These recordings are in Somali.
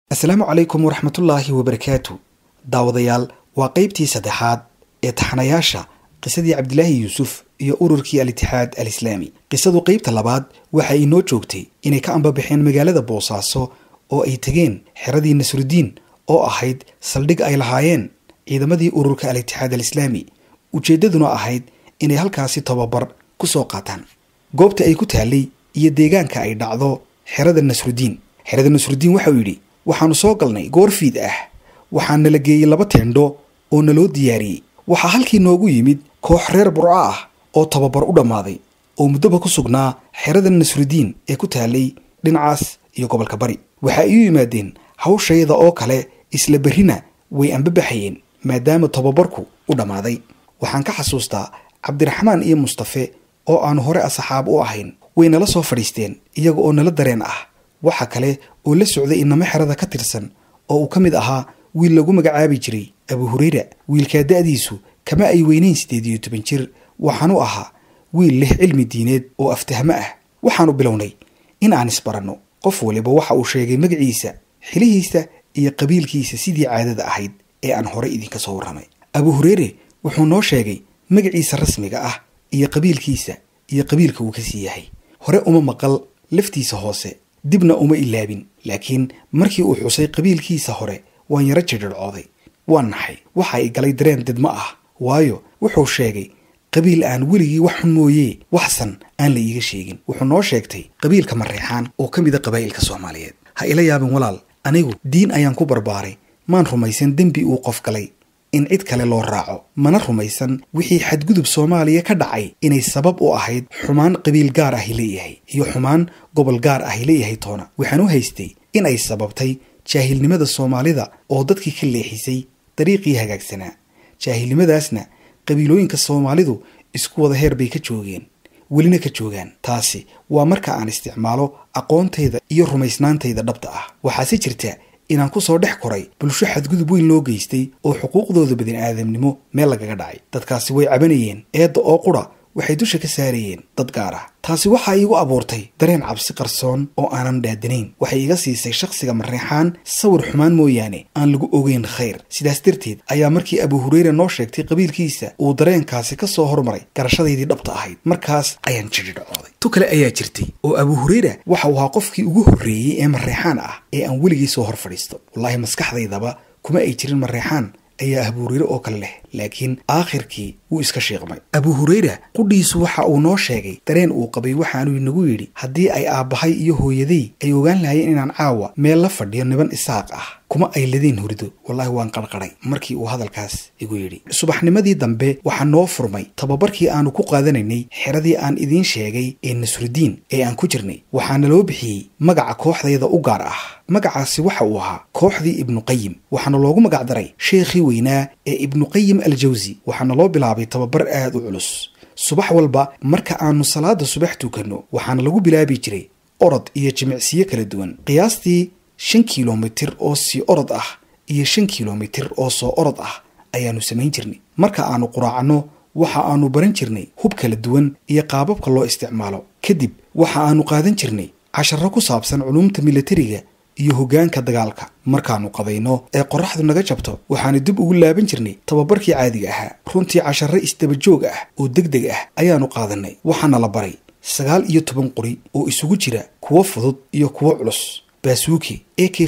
asalaamu calaykum waraxmatullaahi wabarakaatu daawadayaal waa qeybtii saddexaad ee taxanayaasha qisadii cabdilaahi yuusuf iyo ururkii al-itixaad al islaami qisadu qeybta labaad waxa ay noo joogtay inay ka ambabaxeen magaalada boosaaso oo ay tegeen xeradii nasrudiin oo ahayd saldhig ay lahaayeen ciidamadii ururka al-itixaad al islaami ujeeddaduna ahayd inay halkaasi tababar ku soo qaataan goobta ay ku taallay iyo deegaanka ay dhacdo xerada nasrudiin xerada nasrudiin waxauu yidhi waxaannu soo galnay goor fiid ah waxaa nala geeyey laba teendho oo naloo diyaariyey waxaa halkii noogu yimid koox reer burco ah oo tababar u dhammaaday oo muddoba ku sugnaa xerada nasrudiin ee ku taallay dhinacaas iyo gobolka bari waxa ay u yimaadeen hawshayada oo kale isla berrina way ambabaxayeen maadaama tababarku u dhammaaday waxaan ka xasuustaa cabdiraxmaan iyo mustafe oo aanu hore asxaab u ahayn way nala soo fadhiisteen iyaga oo nala dareen ah waxa kale oo la socday inamo xerada ka tirsan oo uu ka mid ahaa wiil lagu magacaabi jiray abu hureyra wiilkaa da-diisu kama ay weynayn siddeed iyo toban jir waxaanu ahaa wiil leh cilmi diineed oo aftahmo ah waxaanu bilownay in aan isbaranno qof waliba waxa uu sheegay magaciisa xilihiisa iyo qabiilkiisa sidii caadada ahayd ee aan hore idinka soo warramay abu hureyre wuxuu noo sheegay magaciisa rasmiga ah iyo qabiilkiisa iyo qabiilka uu ka sii yahay hore uma maqal laftiisa hoose dibna uma ilaabin laakiin markii uu xusay qabiilkiisa hore waan yaro jidhircooday waan naxay waxa ay galay dareen didmo ah waayo wuxuu sheegay qabiil aan weligii wax xun mooyee waxsan aan la iiga sheegin wuxuu noo sheegtay qabiilka mareexaan oo ka mida qabaa'ilka soomaaliyeed ha ila yaabin walaal anigu diin ayaan ku barbaaray maan rumaysan dembi uu qof galay in cid kale loo raaco mana rumaysan wixii xadgudub soomaaliya ka dhacay inay sabab u ahayd xumaan qabiil gaar ahi leeyahay iyo xumaan gobol gaar ahi leeyahay toona waxaan u haystay in ay sababtay jaahilnimada soomaalida oo dadkii ka leexisay dariiqii hagaagsanaa jaahilnimadaasna qabiilooyinka soomaalidu isku wada heer bay ka joogeen welina ka joogaan taasi waa marka aan isticmaalo aqoontayda iyo rumaysnaantayda dhabta ah waxaase jirta inaan ku soo dhex koray bulsho xadgudub weyn loo geystay oo xuquuqdooda bani'aadamnimo meel lagaga dhacay dadkaasi way cabanayeen eedda oo qura waxay dusha ka saarayeen dad gaar ah taasi waxa iigu abuurtay dareen cabsi qarsoon oo aanan dhaadanayn waxay iga siisay shakhsiga mareexaan sawir xumaan mooyaane aan lagu ogeyn khayr sidaas darteed ayaa markii abu hureyre noo sheegtay qabiilkiisa uu dareenkaasi ka soo hormaray garashadaydii dhabta ahayd markaas ayaan jidhidhacooday tu kale ayaa jirtay oo abu hureyra waxa uu ahaa qofkii ugu horreeyey ee mareexaan ah ee aan weligii soo hor fadhiisto wallaahi maskaxdaydaba kuma ay jirin mareexaan ayaa abu hureyre oo kale leh laakiin aakhirkii wuu iska shiiqmay abu hureyra qudhiisu waxa uu noo sheegay dareen uu qabay waxaanuu inagu yidhi haddii ay aabbahay iyo hooyaday ay ogaan lahayeen inaan caawa meel la fadhiyo niban isaaq ah kuma ay ladeen hurido wallaahi waan qarqaray markii uu hadalkaas igu yidhi subaxnimadii dambe waxaa noo furmay tababarkii aanu ku qaadanaynay xeradii aan idiin sheegay ee nasrudiin ee aan ku jirnay waxaana loo bixiyey magaca kooxdayda u gaar ah magacaasi waxa uu ahaa kooxdii ibnuqayim waxaana loogu magacdaray sheekhii weynaa ee ibnuqayim aljawsi waxaana loo bilaabay tababar aad u culus subax walba marka aanu salaada subax tukanno waxaana lagu bilaabi jiray orod iyo jimicsiyo kala duwan qiyaastii shan kilomitir oo sii orod ah iyo shan kilomitir oo soo orod ah ayaannu samayn jirnay marka aanu quraacanno waxa aanu baran jirnay hub kala duwan iyo qaababka loo isticmaalo kadib waxa aanu qaadan jirnay casharro ku saabsan culuumta milatariga iyo hoggaanka dagaalka markaannu qadayno ee qorraxdu naga jabto waxaanu dib ugu laaban jirnay tababarkii caadiga ahaa runtii casharro isdabajoog ah oo deg deg ah ayaannu qaadannay waxaana la baray sagaal iyo toban qori oo isugu jira kuwo fudud iyo kuwo culus baasuuki a k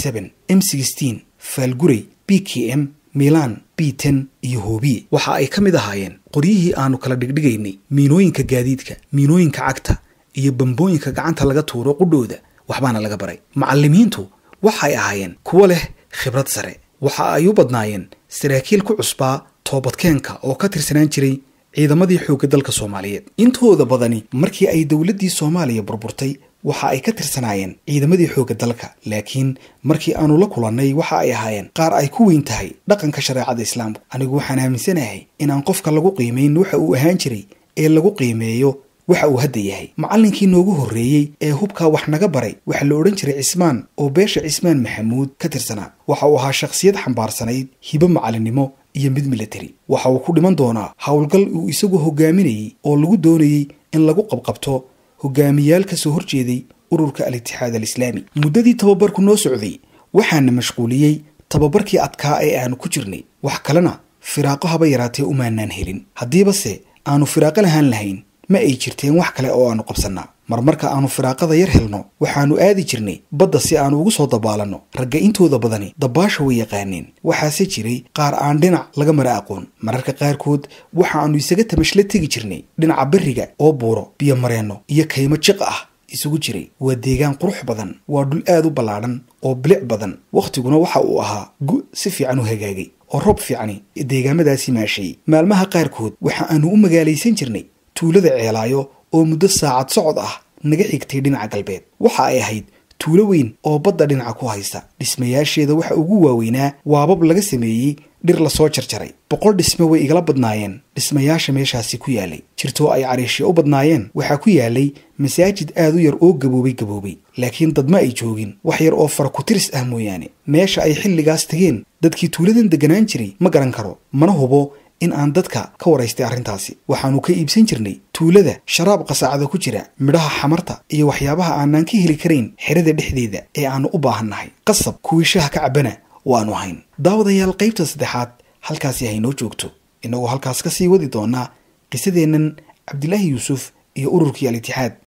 m faalgurey b k m milan b ten iyo hoobiye waxa ay ka mid ahaayeen qoryihii aanu kala dhigdhigaynay miinooyinka gaadiidka miinooyinka cagta iyo bambooyinka gacanta laga tuuro qudhooda waxbaana laga baray macallimiintu waxay ahaayeen kuwo leh khibrad sare waxa ay u badnaayeen saraakiil ku cusbaa toobadkeenka oo ka tirsanaan jiray ciidamadii xoogga dalka soomaaliyeed intooda badani markii ay dowladdii soomaaliya burburtay waxa ay ka tirsanaayeen ciidamadii xoogga dalka laakiin markii aanu la kulannay waxa ay ahaayeen qaar ay ku weyn tahay dhaqanka shareecada islaamku anigu waxaan aaminsanahay inaan qofka lagu qiimayn waxa uu ahaan jiray ee lagu qiimeeyo waxa uu hadda yahay macallinkii noogu horreeyey ee hubkaa wax naga baray waxaa la odhan jiray cismaan oo beesha cismaan maxamuud ka tirsanaa waxa uu ahaa shakhsiyad xambaarsanayd hibo macallinnimo iyo mid milatari waxa uu ku dhiman doonaa howlgal uu isagu hogaaminayey oo lagu doonayey in lagu qabqabto hogaamiyaal ka soo horjeeday ururka al-itixaad al islaami muddadii tababarku noo socday waxaana mashquuliyey tababarkii adkaa ee aanu ku jirnay wax kalena firaaqo haba yaraatee umaanaan helin haddiibase aanu firaaqo lahaan lahayn ma ay jirteen wax kale oo aanu qabsannaa marmarka aanu firaaqada yar helno waxaannu aadi jirnay badda si aanu ugu soo dabaalanno ragga intooda badani dabaasha way yaqaaneen waxaase jiray qaar aan dhinac laga mara aqoon mararka qaarkood waxaannu isaga tamashla tegi jirnay dhinaca berriga oo buuro biyo mareenno iyo kaymo jiq ah isugu jiray waa deegaan qurux badan waa dhul aad u ballaadhan oo bilic badan wakhtiguna waxa uu ahaa gu si fiican u hagaagay oo roob fiicani deegaamadaasi maashay maalmaha qaarkood waxa aanu u magaalaysan jirnay tuulada ceelaayo oo muddo saacad socod ah naga xigtay dhinaca galbeed waxa ay ahayd tuulo weyn oo badda dhinaca ku haysa dhismayaasheeda waxa ugu waaweynaa waabab laga sameeyey dhir lasoo jarjaray boqol dhisme way igala badnaayeen dhismayaasha meeshaasi ku yaalay jirtoo ay cariishya u badnaayeen waxaa ku yaalay masaajid aad u yar oo gaboobay gaboobay laakiin dad ma ay joogin wax yar oo fara ku-tiris ah mooyaane meesha ay xilligaas tageen dadkii tuuladan deganaan jiray ma garan karo mana hubo in aan dadka ka waraystay arrintaasi waxaannu ka iibsan jirnay tuulada sharaab qasaacada ku jira midhaha xamarta iyo waxyaabaha aanaan ka heli karayn xerada dhexdeeda ee aannu u baahannahay qasab kuwii shaha ka cabbana waannu hayn daawadayaal qaybta saddexaad halkaasi haynoo joogto innagoo halkaas ka sii wadi doonaa qisadeennan cabdilaahi yuusuf iyo ururkii al itixaad